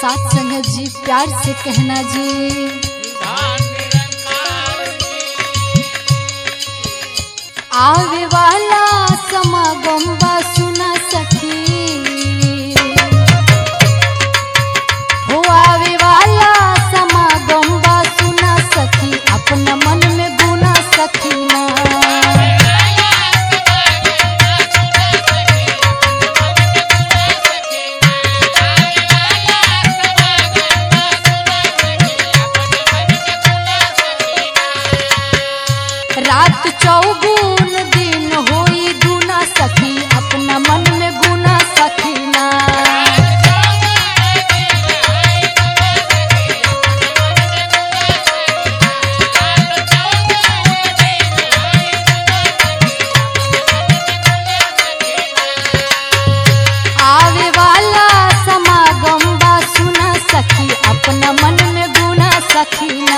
साथ संग जी प्यार से कहना जी आवे वाला समागम बा सुना सखी हो आवे वाला समागम बा सुना सखी अपना मन में गुना सखी ना रात चौगुन दिन होई गुना सखी अपना मन में गुना सखी ना आवे वाला समागम बा सुना सखी अपना मन में गुना सखी ना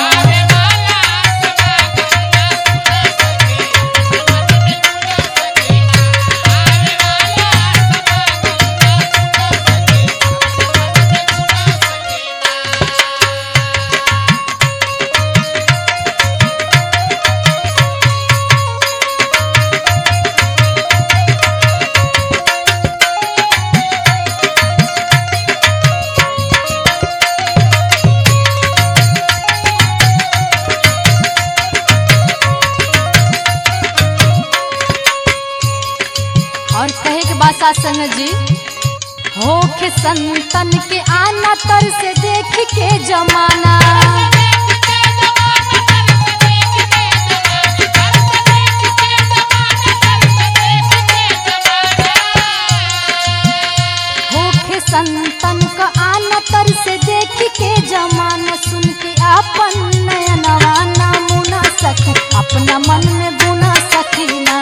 और कहे के बाद साथ संग जी होखे संतन के आना तर से देख के जमाना होखे संतन का आना तर से देख के जमाना सुन के अपन नयनवा ना मुना सखी अपना मन में गुना सखी ना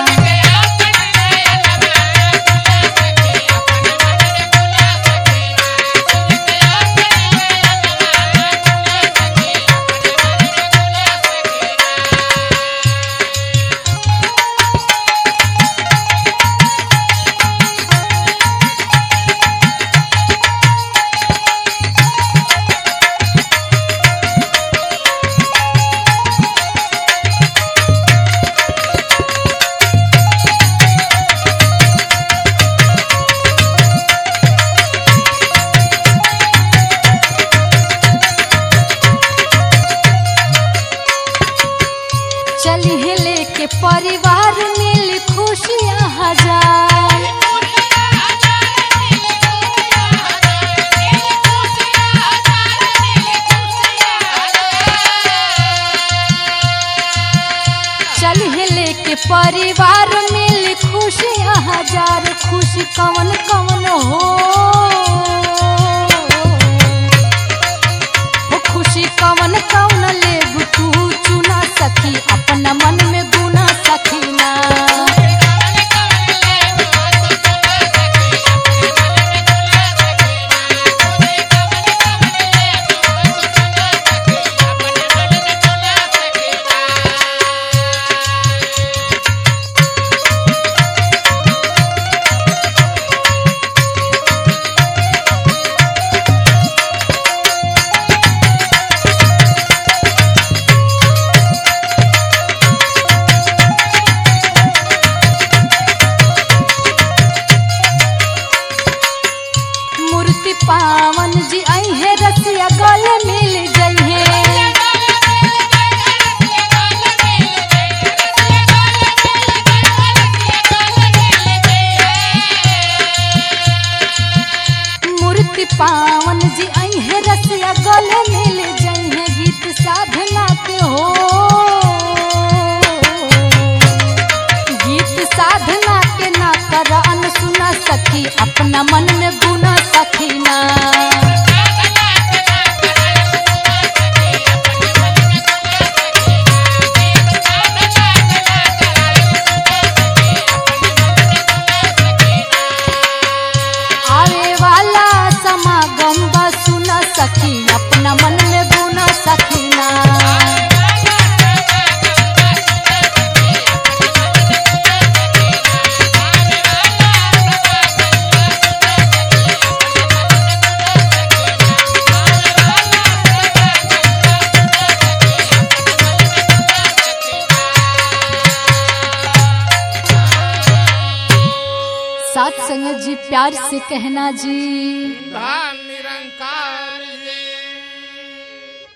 चलिए लेके परिवार मिल खुशियाँ हजार चलिए लेके परिवार मिल खुशियाँ हजार खुशी कवन कवन हो हो खुशी कवन कवन लेबू तू चुना सखी अपना मन में गुना सखी ना मूर्ति पावन जी आई है रसिया गले मिल गई है मूर्ति पावन जी आई है रसिया गले मिल गई है गीत साधना के हो गीत साधना के ना कर अन सुना सखी अपना मन में गुना सखी ना आवे वाला समागम बा सुना सखी अपना मन में गुना सखी ना संग जी प्यार से कहना जी धन